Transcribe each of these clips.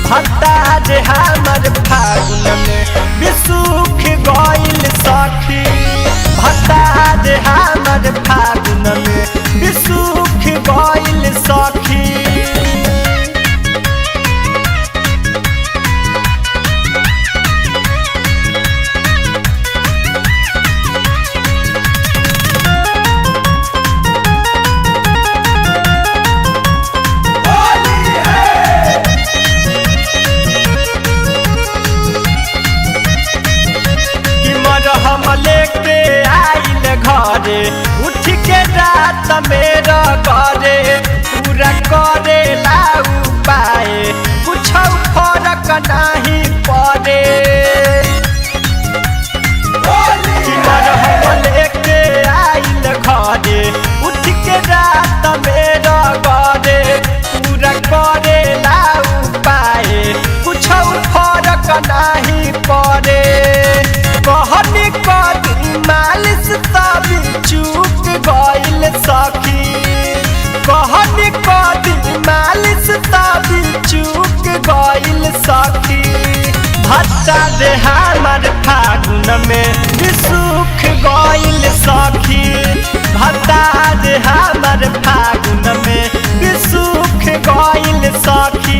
भत्ता जे हमर फागुन में बिसुख गइल सखी भत्ता जे हमर फागुन में बिसुख गइल सखी कि मरहम लेके आइल घरे उठ के रात मेरा करे पूरा करे लाऊ पाए कुछ फरक नहीं पड़े कि मरहम लेके आइल घरे उठ के रात मेरा करे पूरा करे लाऊ पाए कुछ फरक नहीं पड़े कहनी कदी मालिश तब चूक गइल सखी कहनी कदी मालिश तब चूक गइल सखी भत्ता दे हमर फागुन में बिसुख गइल सखी भत्ता दे हमर फागुन में बिसुख गइल सखी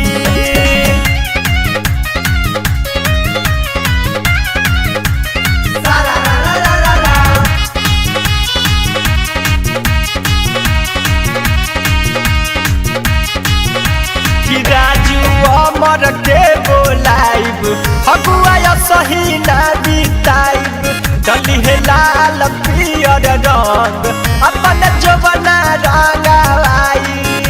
कि राजू अमर के बोलाइब फगुआ सही ना बिताइब डली है लाल पियर रंग अपन जवना रंगाइब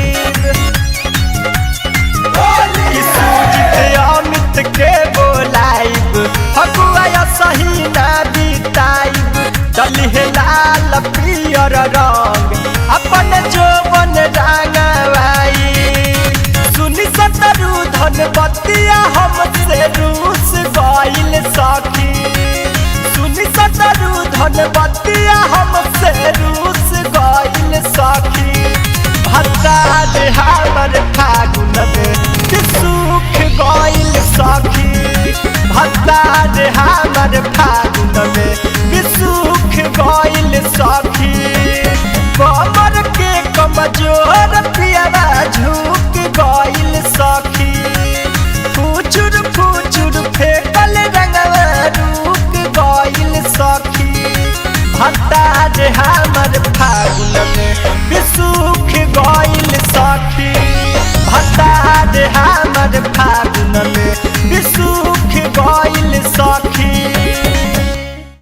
कि सूजित अमित के बोलाइब फगुआ सही ना बिताइब डली है लाल पियर रंग अपन जवन रंगाइब सुनी सतरू धन बतिया हमसे रूस गइल सखी सुनी सतरू धन बतिया हमसे रूस गइल सखी भत्ता दे हमर फागुन में सुख गइल सखी भत्ता दे हमर फागुन में सुख गइल सखी कमर के कमजोर पियरा झुक गइल सखी फुचुर फुचुर फेकल रंगवा रुक गइल सखी भत्ता जे हमर फागुन में बिसुख गइल सखी